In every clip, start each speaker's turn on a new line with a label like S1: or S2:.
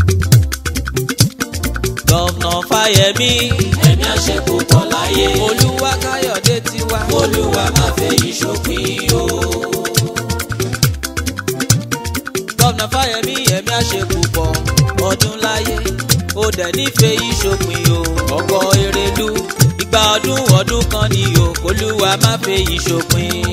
S1: gọ́vnà fáyẹmí
S2: ẹ̀mí àṣepùpọ̀ láyé
S1: olúwa káyọ̀dé tiwa
S2: olúwa máa fẹ́ yìí ṣòpin o.
S1: gọ́vnà fáyẹmí ẹ̀mí àṣepùpọ̀ ọdún láyé ó dẹ̀ nífẹ̀ẹ́ ìṣòpin o ọkọ̀ èrèlú ìgbà ọdún ọdún kan ni o olúwa má fẹ́ ìṣòpin.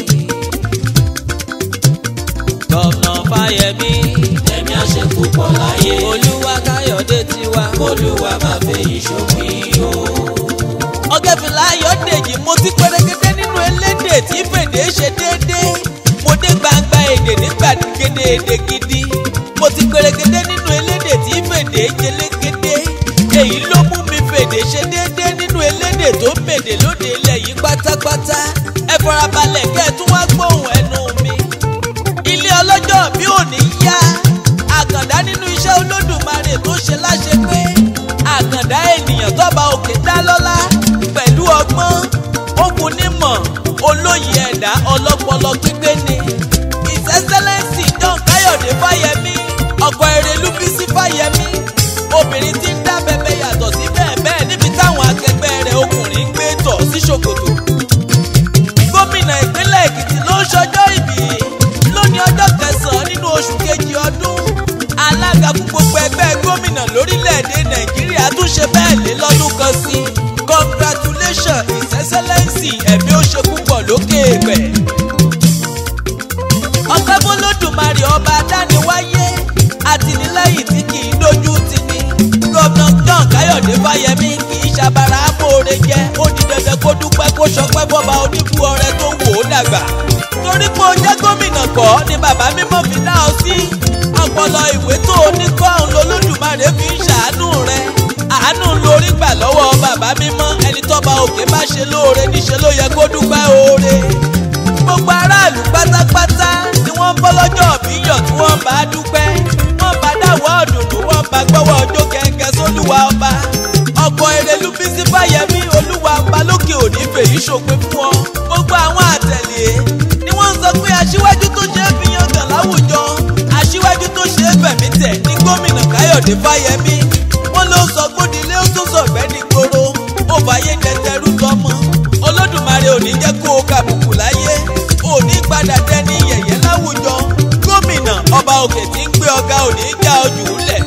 S1: gọ́vnà fáyẹmí
S2: ẹ̀mí àṣepùpọ̀ láyé
S1: olúwa káyọ̀dé tiwa
S2: olúwa máa fẹ́ yìí ṣòpin o.
S1: ọ̀gẹ́fìlà ayọ̀dèjì mo ti pẹ́rẹ́gẹ́dẹ́ nínú elédè tí fèdè ṣe déédéé mo dé gbangba èdè nígbà gèdè èdè gidi mo ti pẹ́rẹ́gẹ́dẹ́ nínú elédè tí fèdè jẹlẹ́gẹ́dé èyí ló mú mi fèdè ṣe déédéé nínú elédè tó mèdè lóde ilẹ̀ yìí pátápátá ẹ farabalẹ̀ kẹ́ ẹ tún wá gbóhùn ẹnu mi ilé ọlọ́jọ́ bí ò ní yá àkàndá nínú iṣẹ́ olódùmarè tó ṣe láṣẹ pé àkàndá ènìyàn tọ́ba òkè dá lọ́lá pẹ̀lú ọgbọ́n òkun nímọ̀ olóyè ẹ̀dá ọlọ́pọlọ pípé ni his excellence john káyọ̀dé fáyẹmí ọkọ̀ èrèlú bísí fáyẹmí obìnrin tí ń dá bẹbẹ yàtọ̀ sí bẹ́ẹ̀ bẹ́ẹ̀ níbi táwọn akẹgbẹ́ rẹ̀ ọkùnrin ń gbé tọ̀ sí ṣòkòtò gómìnà ìpínlẹ̀ èkìtì ló ń ṣọjọ́ ìbí lónìí ọjọ́ kẹsàn-án nínú oṣù kejì ọdún alága fún gbogbo ẹgbẹ́ gómìnà lórílẹ̀‐èdè nàìjíríà tún ṣe bẹ́ẹ̀ lé lọ́dún kan sí congratulations his excellency ẹ̀mí ó ṣe púpọ̀ lókè èèpẹ̀. ọpẹ́ bólódùmarè ọba adániwáyé àtìlẹ́yìn tí kì í dojú ti ní gómìnà john káyọ̀dé fáyẹmí kì í ṣàbàrà amóore jẹ́ ó di dandan kó dúpẹ́ kó ṣọpẹ́ bọ́ba oníbu ọrẹ tó wò ó dàgbà torí pé ó jẹ́ gómìnà kọ́ ni bàbá mímọ́ fi dá ọ sí ọpọlọ ìwé tó o ní kọ́ òun lolódùmarè fi ń ṣàánú rẹ àánú lórí gbà lọ́wọ́ bàbá mímọ́ ẹni tọ́ba òkè bá ṣe lóore níṣẹ́ ló yẹ kó dúpẹ́ oore gbogbo aráàlú pátápátá ni wọ́n ń bọ́ lọ́jọ́ bíyàn tí wọ́n bá dúpẹ́ wọ́n bá dáwọ́ ọ̀dùnnú wọ́n bá gbọ́wọ́ ọjọ́ kẹ̀kẹ́ sólúwa ọba ọkọ̀ èrèlú bísí fáyẹmí olúwa ọba lókè òní fèyí ṣòpin fún ọ gbogbo àwọn àtẹ̀lé ni wọ́n ń sọ pé aṣíwájú tó ṣe é fi yangàn láwùjọ aṣíwájú tó ṣe é fẹ̀mí tẹ̀ ní gómìnà káyọ̀dé fáyẹmí wọ́n ló sọ gbódìlé ó tún sọ̀gbẹ́ ní gbòòrò ó fàyè jẹjẹrú tọmọ olódùmarè ò ní jẹ́ kó o kàbùkù láyé ò ní padà dẹni yẹ̀yẹ́ láwùjọ gómìnà ọba òkè tí ń gbé ọ̀gá ò ní já ojú lẹ̀.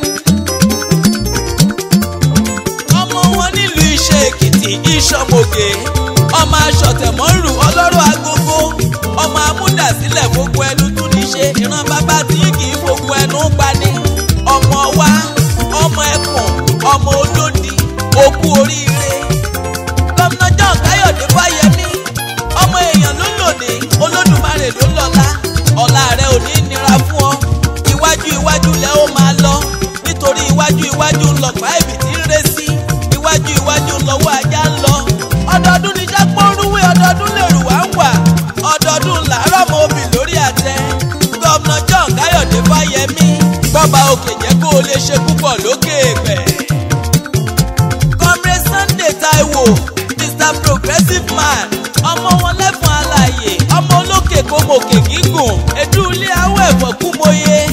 S1: ọmọ wọn nílùú iṣẹ́ èkìtì ìṣọ̀mọ̀gè ọmọ aṣọ̀tẹ̀mọ́rù ọlọ́rọ̀ agogo ọmọ amúdàsílẹ̀ gbogbo ẹnu tún ní ṣe ìran bàbá tí kì í gbogbo ẹnu pani ọmọ wa ọmọ ẹkùn ọmọ olódi òkú oríire gómìnà john káyọ̀dé fáyẹmí ọmọ èèyàn ló lòdì olódùmarè ló lọ́lá ọ̀la rẹ̀ ò ní nira fún ọ iwájú iwájú lẹ ó máa lọ nítorí iwájú iwájú ń lọ pàìbì tí ń ré sí iwájú iwájú lọ́wọ́ ajá ń lọ ọdọọdún ní jápọ́nrúwé ọdọọdún lèrú wá ń wà ọdọọdún làárọ̀ mọ́ obì lórí àtẹ gómìnà john káyọ̀dé fáyẹmí bọ́ba òkè jẹ́ kó o lè ṣe púpọ̀ lókè èèpẹ̀. comrade sunday taiwo mr progressive man ọmọ wọn lẹ́fọn alààyè ọmọ olókè kòmòkè gígùn èdú ilé awọ ẹ̀fọ́ kúmọye